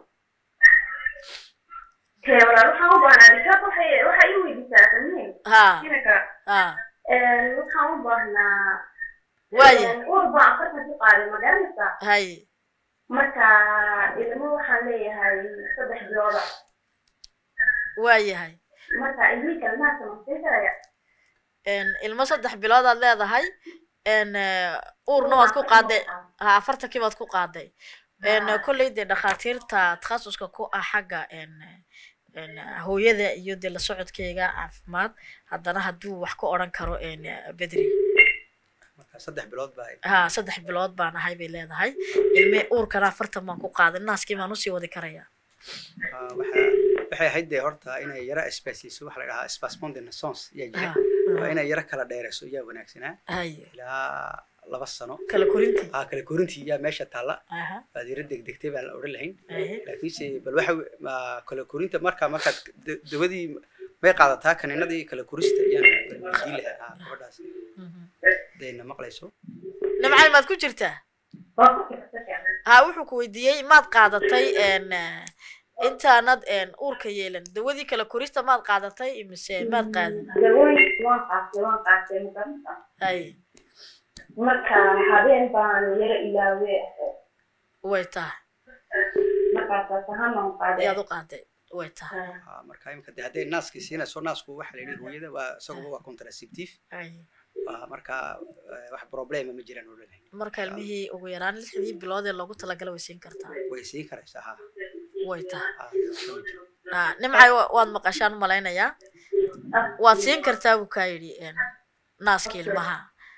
waxaan u baahnaa disaaq waxay waxa ii weydiisaa samiin ha inaka ha waxaan u baahnaa waayahay uur baan afartan ku qaaday ma garanaysaa hay marka ilmo waxaan leeyahay saddex bilooda waayahay marka ilmihii kalmaha samaysay karaya een, ilmo saddex bilood aad leedahay een, eh, uurna waad ku qaaday ha afartankii baad ku qaaday een, kolley dee dhakhaatiirta takhasuska ku ah xagga een, een, hooyada iyo dee la socodkeyga caafimaad haddana hadduu wax ka odhan karo een, bedri marka saddex bilood baa ha saddex bilood baan ahay bay leedahay ilme uurkana afartan baan ku qaaday naaskii baan usii wadi karaya Ah, waxa waxay ahayd dee horta inay yara espaceyso waxa la dhahaa spasmon de naissance yaa jira Ha, waa inay yara kala dheerayso yaa wanaagsanaa hay ilaa laba sano kala korintii ah kala korintii yaa meesha taalla aha baad yara degdegtay baan la odhan lahayn ahe laakiinse bal waxa we- ma kala korinta marka markaad da- dawadii may qaadataa kaniinadii kala korista ayaan weydiin lahaa ah, gabadhaas hadayna maqlayso nimcay maad ku jirtaa ha wuxuu ku weydiiyey maad qaadatay een, eh, intaanad een, uurka yeelan dawadii kala korista maad qaadatay mise maad qaadin dawooyin waan qaatay waan qaatay ma garanaysaa hay marka habeen baan yara ilaawe way tahay markaasaas ahaan baan qaaday ayaad u qaaday way tahay Ah, marka imika de hadday naaskii siinayso naasku waxa la yidhi hooyada waa isaguba waa contraceptive hay Ah, marka eh, wax problema ma jiraan odhan lahayn marka ilmihii ugu yaraan lixdii bilood ee loogu talagala way siin kartaa way siin karaysaa ha way tahay Ah, waxba ma jiro. Ah, nimcay wa- waad maqashaan malaynayaa waad siin kartaa buu kaa yidhi een, naaska ilmaha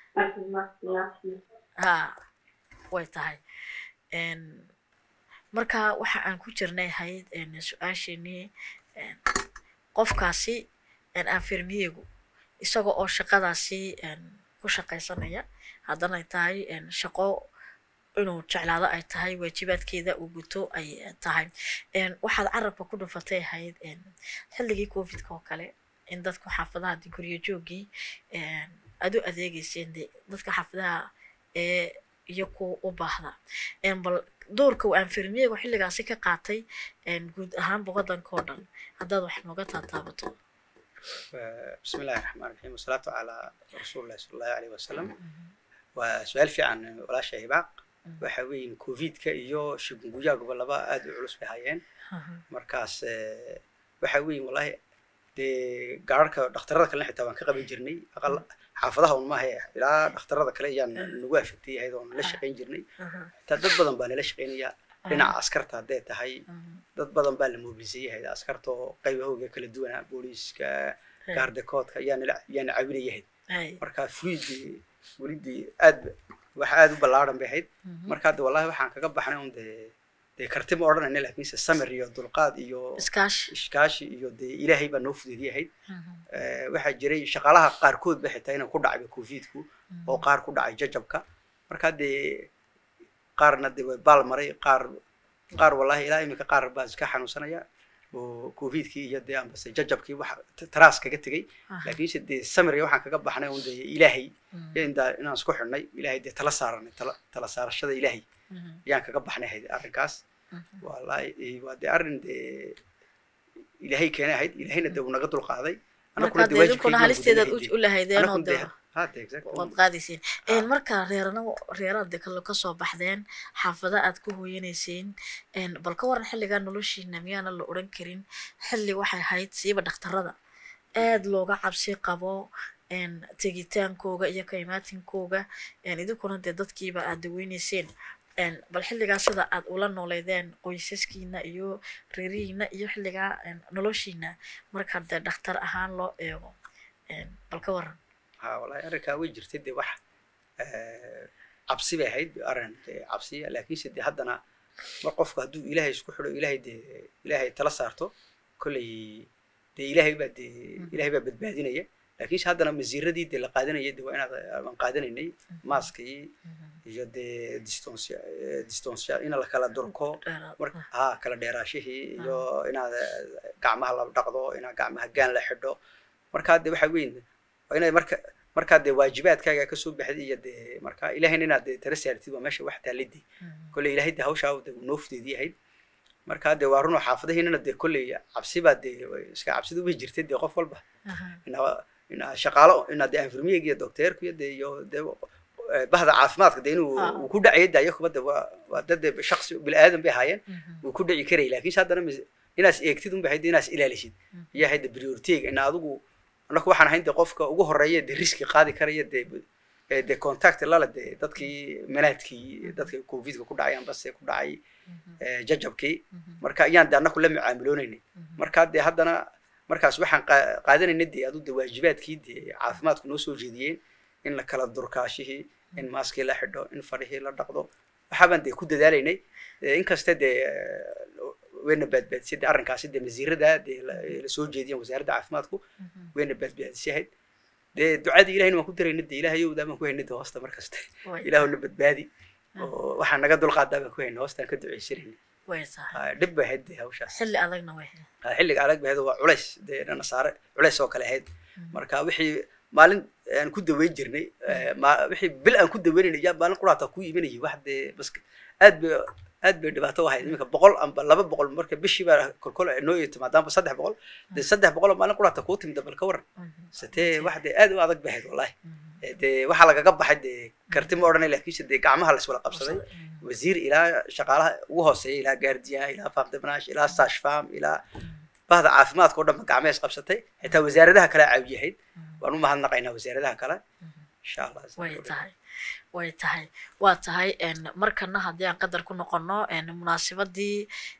ha way tahay Een, marka waxa aan ku jirnay ahayd een, su-aasheenii een, qofkaasi een, anfermiyegu isaga oo shaqadaasi een, ku shaqaysanaya haddana ay tahay een, shaqo inuu jeclaado ay tahay waajibaadkeeda uu guto ay eh, tahay Een, waxaad carabka ku dhufatay ahayd een, xilligii covidka oo kale in dadku xaafadaha dee guryo joogii aad u adeegeyseen dee dadka xaafadaha ee iyo kuwa u baahda bal doorka uu anfirmiyegu xilligaasi ka qaatay guud ahaanba waddanka oo dhan haddaad wax nooga taataabato بسم الله الرحمن الرحيم والصلاة على رسول الله صلى الله عليه وسلم وسؤال في عن ولا شيء باق waxa weyn covidka iyo shigunguyaagaba laba aad u culus bay hayeen markaas waxa weyn wallahi dee gaararka dhakhtarada kalena xitaa waan ka qaban jirnay aqal xaafadaha un maaha ilaa dhakhtarada kale ayaan nagu afegtay ahayd oon la shaqayn jirnay xitaa dad badan baa nala shaqaynaya dhinaca askarta hadday tahay dad badan baa la mobilisayay askarta oo qaybahooga kala duwana booliiska gaardekoodka ayaana ayaana caawinayahayd marka fluidii welidii aad waxa aad u ballaaran bay ahayd marka hadda wallahi waxaan kaga baxnay un dee dee karti ma odhanayna laakiinse samir iyo dulqaad iyo iskaashi iskaashi iyo dee ilaahay baa noo fudeediyahayd waxaa jiray shaqaalaha qaarkood ba xitaa inay ku dhacay covidku oo qaar ku dhacay jajabka marka dee qaarna dee way baal maray qaar qaar wallahi ilaa iminka qaar baa iska xanuunsanaya oo covidkii iyo dee ambase jajabkii wax taraas kaga tegay laakiinse dee samir waxaan kaga baxnay un dee ilaahay indaa inaan isku xidhnay ilaahay dee tala saaranay tala tala saarashada ilaahay ayaan kaga baxnay ahayd arrinkaas wallahi waa dee arrin dee ilaahay keenay ahayd ilaahayna dee uu naga dulqaaday marka dee idinkuna halisteedaad u lahaydeen oo dee waad qaadayseen marka reerana reeraad dee kale kasoo baxdeen xaafada aad ku hooyanayseen bal ka waran xilligaa noloshiina miyaana la odhan karin xilli waxay ahayd siiba dhakhtarada aad looga cabsi qabo tegitaankooga iyo ka imaatinkooga idinkuna dee dadkiiba aad daweyneyseen bal xilligaa sida aad ula nooleydeen qoysaskiina iyo reerihiina iyo xilligaa noloshiina marka dee dhakhtar ahaan loo eego bal ka waran ha wallahi arrinkaa way jirtay dee wax cabsi bay ahayd arrin dee cabsiya laakiinse dee haddana mar qofku hadduu ilaahay isku xidho ilaahay dee ilaahay tala saarto kolley dee ilaahay baa dee ilaahay baa badbaadinaya laakiinse haddana masiiradii dee la qaadanayay dee waa inaad aan qaadanaynay maaskii iyo dee distonsia distonsia in la kala durko mar ha kala dheeraashihii iyo inaad gacmaha la dhaqdo inaad gacmaha gaan la xidho markaa dee waxa weyn waa inaad marka markaa dee waajibaadkaaga kasoo baxday iyo dee markaa ilaahayna inaad dee tala saartid waa meesha wax taalidii kolley ilaahay dee hawshaa dee noo fudeedii ahayd markaa dee waa runoo xaafadahiinana dee kolley cabsibaa dee iska cabsida way jirtay dee qof walba inaa shaqaalo inaa dee anfirmiyega iyo docteerku iyo dee iyo dee bahda caafimaadka dee inuu uu ku dhacay dee ayakuba dee waa waa dad dee shaksi bini aadan bay ahaayeen wuu ku dhici karayay laakiinse haddana inaas eegtid unba ahayd inaas ilaalisid iyo ahayd prioriteega ina adigu annaku waxaan ahayn dee qofka ugu horeeya dee riski qaadi karaya dee dee contact lala dee dadkii manaadkii dadka covidka ku dhacay ambase ku dhacay jajabkii marka ayaan dee annaku la mucaamiloonaynay marka dee haddana markaas waxaan qaadanaynay dee adu dee waajibaadkii dee caafimaadku noo soo jeediyeen in la kala durkaashihii in maaskii la xidho in farihii la dhaqdo waxaabaan dee ku dadaalaynay inkaste dee wayna baadbaadisay dee arrinkaasi dee masiirada dee lasoo jeediyan wasaaradda caafimaadku wayna baadbaadisay ahayd dee ducadii ilahayna waan ku daraynay dee ilaahayowdaa baan ku haynay dee hoosta markasta ilaahuna badbaadi oo waxaan naga dulqaadaa baan ku haynay hoostaan ka ducaysanayna dhib bay ahayd dee hawshaas xilli adagna way xilliga adag bay ahayd waa culays dee nasaare culays oo kale ahayd marka wixii maalin aan ku daweyn jirnay wixii bil aan ku daweynayna yaa maalin quraata ku imanayay wax dee bas aad bay aad bay dhibaato u ahayd iminka boqol amba laba boqol marka bishii baa kolkol noo iyo timaadaanba saddex boqol dee saddex boqol oo maalin quraata kuu timida bal ka waran satee wax dee aad u adag bay ahayd wallahi dee waxaa lagaga baxay dee karti ma odhanay laakiinse dee gacmaha la iswada qabsaday wasiir ilaa shaqaalaha ugu hooseeya ilaa gaardiyan ilaa farm debnash ilaa sash farm ilaa bahda caafimaadka oo dhanba gacmaha is qabsatay xitaa wasaaradaha kale caawiyahayd waan u mahadnaqaynaa wasaaradaha kale insha allah way tahay way tahay waa tahay markana haddii aan qadar ku noqono munaasabadii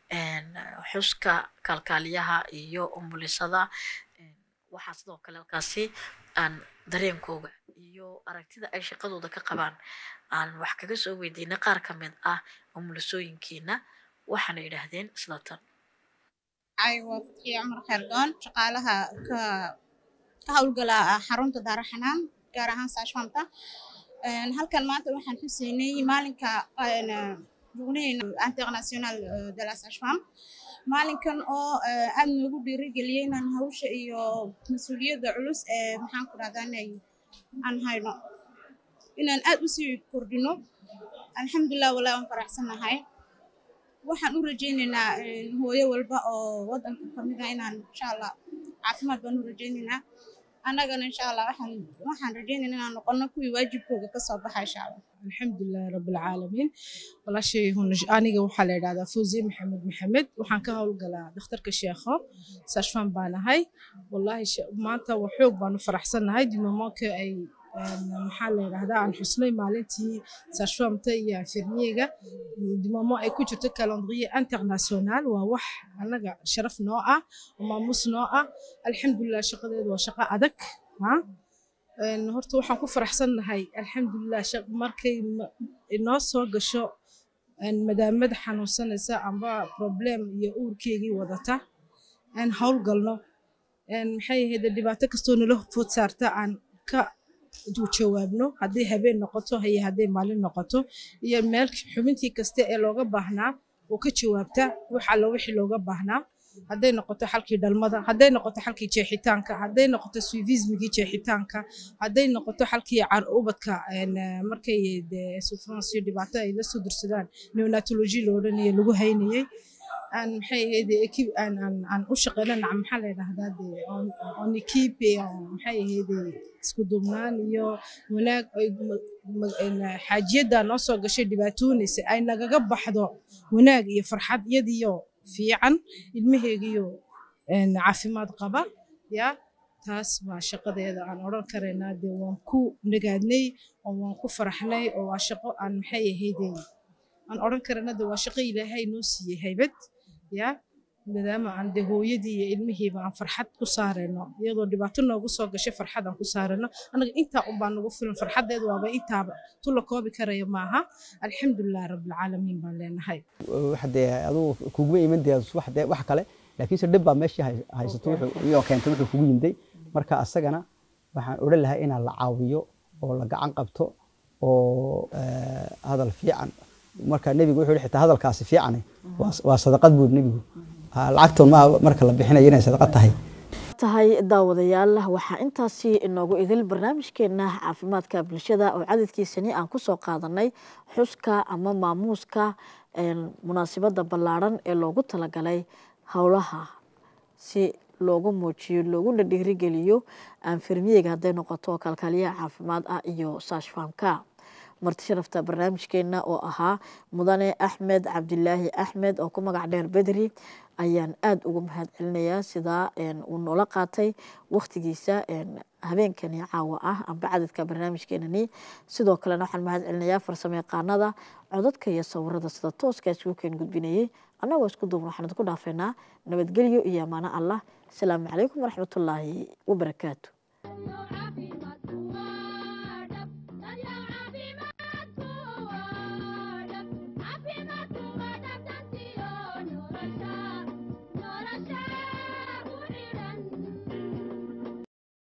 xuska kaalkaaliyaha iyo umulisada waxaa sidoo kale halkaasi aan dareenkooga iyo aragtida ay shaqadooda ka qabaan aan wax kaga soo weydiinay qaar ka mid ah umulisooyinkiina waxaana yidhaahdeen sida tan ay waa fatxiye cumar khayrdoon shaqaalaha ka ka howlgala xarunta daaraxanaan gaar ahaan saashfamta halkan maanta waxaan xuseynay maalinka journée international de la sage-femme maalinkan oo eh, aad noogu dhiirigeliyey inaan hawsha iyo mas-uuliyadda culus ee maxaan ku dhahdaa inay aan hayno inaan aad u sii kordhino alxamdulilah walaa waan faraxsanahay waxaan u rajaynaynaa eh, hooyo walba oo waddanka ka mid ah inaan insha allah caafimaad baan u rajaynaynaa annagana insha allah waxaan waxaan rajaynaynaa inaan noqono kuwii waajibkooga ka soo baxa insha allah alxamdulilahi rabbilcaalamiin walaashay hun- aniga waxaa la yidhahdaa fawziye maxamed maxamed waxaan ka howlgalaa dhakhtarka sheekho sashfan baan ahay wallaahi she- maanta wa xoog baan u faraxsannahay dimamoonka ay een, maxaa la yidhahdaa aan xusnay maalintii sashfamta iyo infirmiyega dimamo ay ku jirto calendrier international waa wax annaga sharaf noo ah oo maamuus noo ah alxamdulilah shaqadeedu waa shaqo adag ha Een, horta waxaan ku faraxsannahay alxamdulilah shaq- markay ma- inoo soo gasho een, madaamada xanuunsanaysa amba problem iyo uurkeygii wadata aan howlgalno een, maxay ahayd dhibaato kastoo nala food saarta aan ka ju- jawaabno hadday habeen noqoto iyo hadday maalin noqoto iyo meel xubintii kaste ee looga baahnaa oo ka jawaabta wax alla wixii looga baahnaa hadday noqoto xalkii dhalmada hadday noqoto xalkii jeexitaanka hadday noqoto suivismigii jeexitaanka hadday noqoto xalkii car ubadka een, eh, markay dee souffrance iyo dhibaato ay la soo dursadaan neonatology lo odhanaya lagu haynayay aan maxay ahayd ekib aan aan aan u shaqeyno nac maxaa la yidhahdaa dee on on equipe oo maxay ahayd isku duubnaan iyo wanaag ay ma- ma- een, xaajiyadda noo soo gashay dhibaatoonaysa ay nagaga baxdo wanaag iyo farxad iyadiyo fiican ilmaheygiyo een, caafimaad qaba ya taas baa shaqadeeda aan odhan karaynaa dee waan ku nagaadnay oo waan ku faraxnay oo waa shaqo aan maxay ahaydee aan odhan karana de waa shaqo ilaahay noo siiyey haybad ya maadaama aan de hooyadii iyo ilmihiiba aan farxad ku saarayno iyadoo dhibaato noogu soo gashay farxad aan ku saarayno anaga intaa unbaa nagu filan farxadeedu waaba intaaba tu la koobi karaya maaha alxamdulilah rabbilcaalamiin baan leenahay waxa dee adugu kuguma iman dee wax dee wax kale laakiinse dhib baa meeshii hay- haysato wuxuu iyoo keentay wuxuu kugu yimday marka asagana waxaan odhan lahaa inaan la caawiyo oo la gacan qabto oo eh, hadal fiican marka nebigu wuxuu yihi xitaa hadalkaasi fiicane waa- waa sadaqad buu nebigu Ah, lacagtoon maaha marka la bixinayo inay sadaqad tahay tahay daawadayaal waxaa intaasi inoogu idil barnaamijkeena caafimaadka bulshada oo cadadkiisani aan kusoo qaadanay xuska ama maamuuska een, munaasabada ballaaran ee loogu talagalay howlaha si loogu muujiyo looguna dhiirigeliyo aanfirmiyeyga hadday noqoto kalkaaliyaha caafimaad ah iyo saashfaamka marti sharafta barnaamijkeena oo ahaa mudane axmed cabdilaahi axmed oo ku magac dheer bedri ayaan aada ugu mahad celinayaa sidaa een, uu noola qaatay wakhtigiisa een, habeenkani caawa ah amba cadadka barnaamijkeenani sidoo kalena waxaan mahad celinayaa farsamo yaqaanada codadka iyo sawirada sida tooska isugu keen gudbinayay annagoo isku duubna waxaan idinku dhaafeynaa nabadgelyo iyo amaano allah asalaamu calaykum waraxmatullaahi wabarakaatu